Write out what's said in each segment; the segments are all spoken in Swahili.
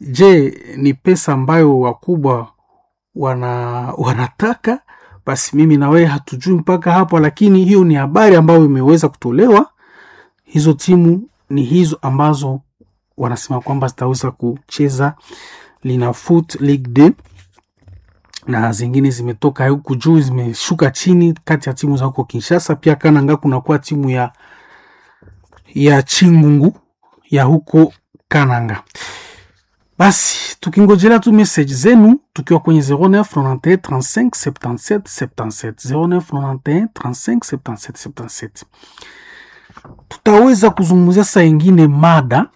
Je, ni pesa ambayo wakubwa wana wanataka? Basi mimi na wewe hatujui mpaka hapo, lakini hiyo ni habari ambayo imeweza kutolewa. Hizo timu ni hizo ambazo wanasema kwamba zitaweza kucheza Linafoot Ligue 2 na zingine zimetoka huku juu zimeshuka chini, kati ya timu za huko Kinshasa. Pia Kananga kunakuwa timu ya ya Chingungu ya huko Kananga. Basi tukingojelea tu message zenu tukiwa kwenye 09 91 35 77 77 09 91 35 77 77 tutaweza kuzungumzia saa ingine mada,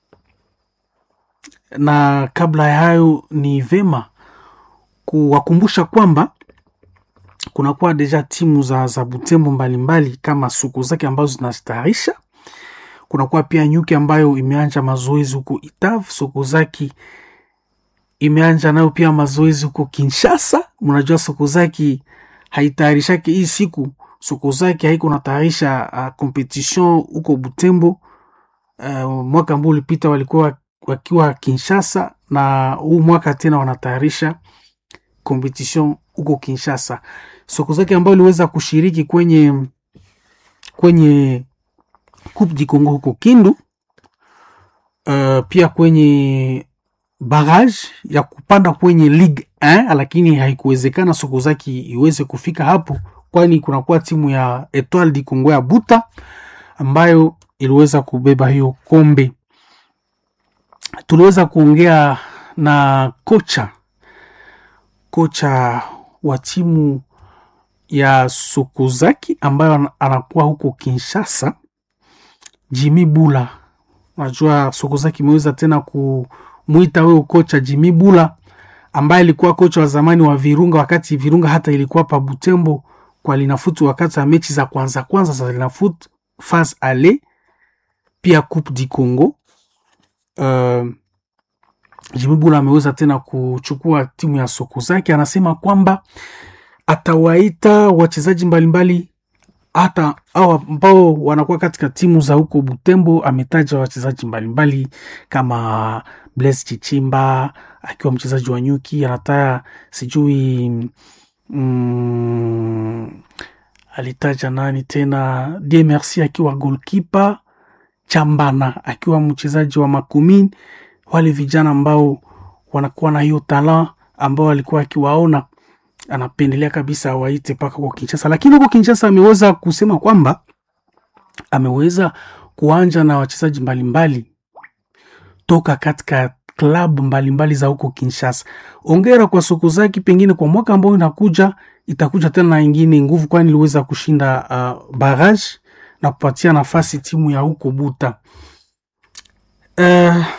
na kabla ya hayo ni vema kuwakumbusha kwamba kunakuwa deja timu za, za Butembo mbalimbali kama suku zake ambazo zinazitayarisha. Kunakuwa pia nyuki ambayo imeanja mazoezi huko Itav, suku zaki imeanja nayo pia mazoezi huko Kinshasa. Mnajua suku zaki haitayarishake hii siku suku zake haiko natayarisha uh, competition huko Butembo. Uh, mwaka ambao ulipita walikuwa wakiwa Kinshasa na huu mwaka tena wanatayarisha competition huko Kinshasa. Soko zake ambayo iliweza kushiriki kwenye kwenye Coupe du Congo huko Kindu, uh, pia kwenye barrage ya kupanda kwenye Ligue 1 lakini haikuwezekana soko zake iweze kufika hapo, kwani kunakuwa timu ya Etoile du Congo ya Buta ambayo iliweza kubeba hiyo kombe. Tuliweza kuongea na kocha kocha wa timu ya Sokozaki ambayo anakuwa huko Kinshasa, Jimmy Bula. Unajua Sokozaki imeweza tena kumwita huyo kocha Jimmy Bula ambaye alikuwa kocha wa zamani wa Virunga, wakati Virunga hata ilikuwa pa Butembo kwa Linafoot, wakati wa mechi za kwanza kwanza za Linafoot phase ale, pia Coupe du Congo. Uh, Jimmy Bula ameweza tena kuchukua timu ya Sokozaki. Anasema kwamba atawaita wachezaji mbalimbali hata au ambao wanakuwa katika timu za huko Butembo. Ametaja wachezaji mbalimbali kama Blaise Chichimba akiwa mchezaji wa Nyuki, anataya sijui mm, alitaja nani tena, Die Merci akiwa goalkeeper, Chambana akiwa mchezaji wa Makumini wale vijana ambao wanakuwa na hiyo talent ambao alikuwa akiwaona, anapendelea kabisa awaite mpaka kwa Kinshasa. Lakini huko Kinshasa ameweza kusema kwamba ameweza kuanja na wachezaji mbalimbali toka katika klabu mbalimbali za huko Kinshasa. Ongera kwa soko zake, pengine kwa mwaka ambao inakuja itakuja tena na ingine nguvu, kwani iliweza kushinda uh, barrage na kupatia nafasi timu ya huko Buta uh,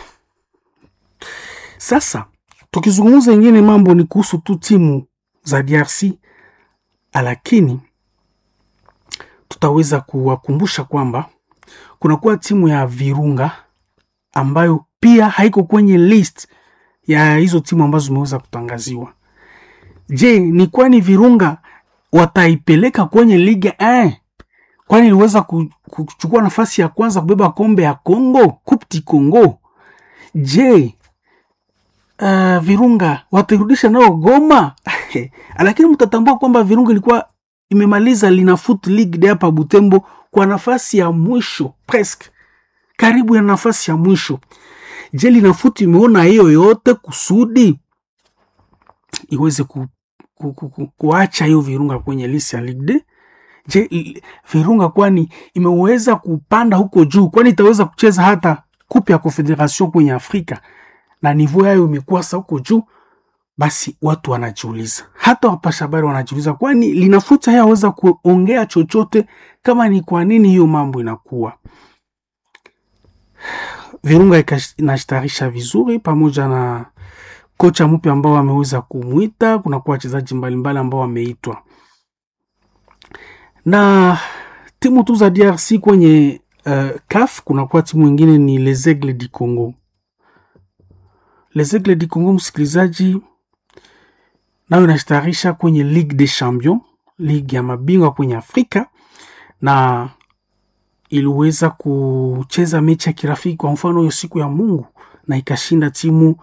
sasa tukizungumza ingine mambo ni kuhusu tu timu za DRC, lakini tutaweza kuwakumbusha kwamba kunakuwa timu ya Virunga ambayo pia haiko kwenye list ya hizo timu ambazo zimeweza kutangaziwa. Je, ni kwani Virunga wataipeleka kwenye liga eh? Kwani iliweza kuchukua nafasi ya kwanza kubeba kombe ya Congo, Coupe du Congo. Je, Uh, Virunga watarudisha nao Goma lakini mtatambua kwamba Virunga ilikuwa imemaliza Linafoot League de hapa Butembo kwa nafasi ya mwisho, presque karibu ya nafasi ya mwisho. Je, Linafoot imeona hiyo yote kusudi iweze ku, ku, ku, ku, kuacha hiyo Virunga kwenye list ya Ligue de? Je, Virunga kwani imeweza kupanda huko juu, kwani itaweza kucheza hata kupe ya Confederation kwenye Afrika na nivo yayo imekuwa sa huko juu, basi watu wanajiuliza, hata wapasha habari wanajiuliza, kwani Linafoot hayaweza kuongea chochote kama ni kwa nini hiyo mambo inakuwa. Virunga inashtarisha vizuri pamoja na kocha mpya ambao ameweza kumwita. Kunakuwa wachezaji mbalimbali ambao wameitwa na timu tu za DRC kwenye uh, CAF. Kunakuwa timu ingine ni Les Aigles du Congo Les Aigles du Congo, msikilizaji, nayo inashtarisha kwenye Ligue des Champions, ligi ya mabingwa kwenye Afrika, na iliweza kucheza mechi ya kirafiki, kwa mfano hiyo siku ya Mungu, na ikashinda timu